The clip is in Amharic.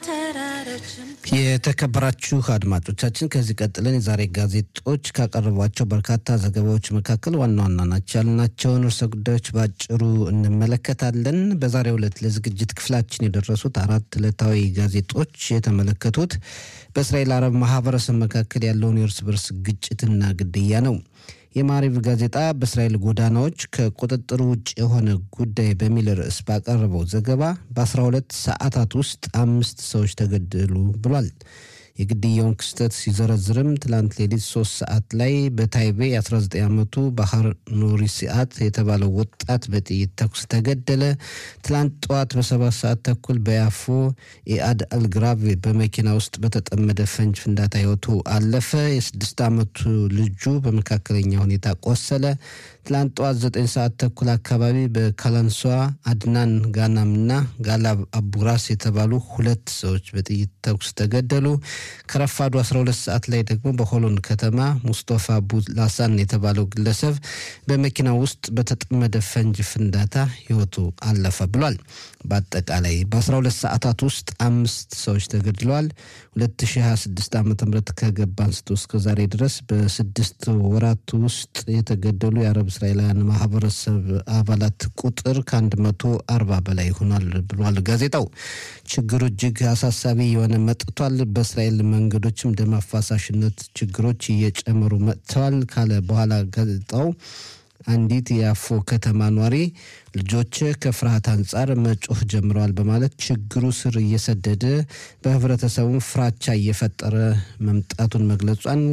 የተከበራችሁ አድማጮቻችን ከዚህ ቀጥለን የዛሬ ጋዜጦች ካቀረቧቸው በርካታ ዘገባዎች መካከል ዋና ዋና ናቸው ያልናቸውን ርዕሰ ጉዳዮች በአጭሩ እንመለከታለን። በዛሬው ዕለት ለዝግጅት ክፍላችን የደረሱት አራት ዕለታዊ ጋዜጦች የተመለከቱት በእስራኤል አረብ ማህበረሰብ መካከል ያለውን የእርስ በርስ ግጭትና ግድያ ነው። የማሪቭ ጋዜጣ በእስራኤል ጎዳናዎች ከቁጥጥር ውጭ የሆነ ጉዳይ በሚል ርዕስ ባቀረበው ዘገባ በ12 ሰዓታት ውስጥ አምስት ሰዎች ተገደሉ ብሏል። የግድያውን ክስተት ሲዘረዝርም ትላንት ሌሊት ሶስት ሰዓት ላይ በታይቤ የ19 ዓመቱ ባህር ኑሪ ሲአት የተባለው ወጣት በጥይት ተኩስ ተገደለ። ትላንት ጠዋት በሰባት ሰዓት ተኩል በያፎ ኢአድ አልግራቭ በመኪና ውስጥ በተጠመደ ፈንጅ ፍንዳታ ህይወቱ አለፈ። የስድስት ዓመቱ ልጁ በመካከለኛ ሁኔታ ቆሰለ። ትላንት ጠዋት ዘጠኝ ሰዓት ተኩል አካባቢ በካላንሷ አድናን ጋናምና ጋላብ አቡራስ የተባሉ ሁለት ሰዎች በጥይት ተኩስ ተገደሉ። ከረፋዱ 12 ሰዓት ላይ ደግሞ በሆሎን ከተማ ሙስጦፋ ቡላሳን የተባለው ግለሰብ በመኪና ውስጥ በተጠመደ ፈንጅ ፍንዳታ ህይወቱ አለፈ ብሏል። በአጠቃላይ በ12 ሰዓታት ውስጥ አምስት ሰዎች ተገድለዋል። 2026 ዓ ም ከገባ አንስቶ እስከ ዛሬ ድረስ በስድስት ወራት ውስጥ የተገደሉ የአረብ እስራኤላውያን ማህበረሰብ አባላት ቁጥር ከ140 በላይ ሆኗል ብሏል ጋዜጣው። ችግሩ እጅግ አሳሳቢ የሆነ መጥቷል። በእስራኤል መንገዶችም ደም አፋሳሽነት ችግሮች እየጨመሩ መጥተዋል ካለ በኋላ ጋዜጣው አንዲት የአፎ ከተማ ኗሪ ልጆች ከፍርሃት አንጻር መጮህ ጀምረዋል በማለት ችግሩ ስር እየሰደደ በህብረተሰቡ ፍራቻ እየፈጠረ መምጣቱን መግለጿን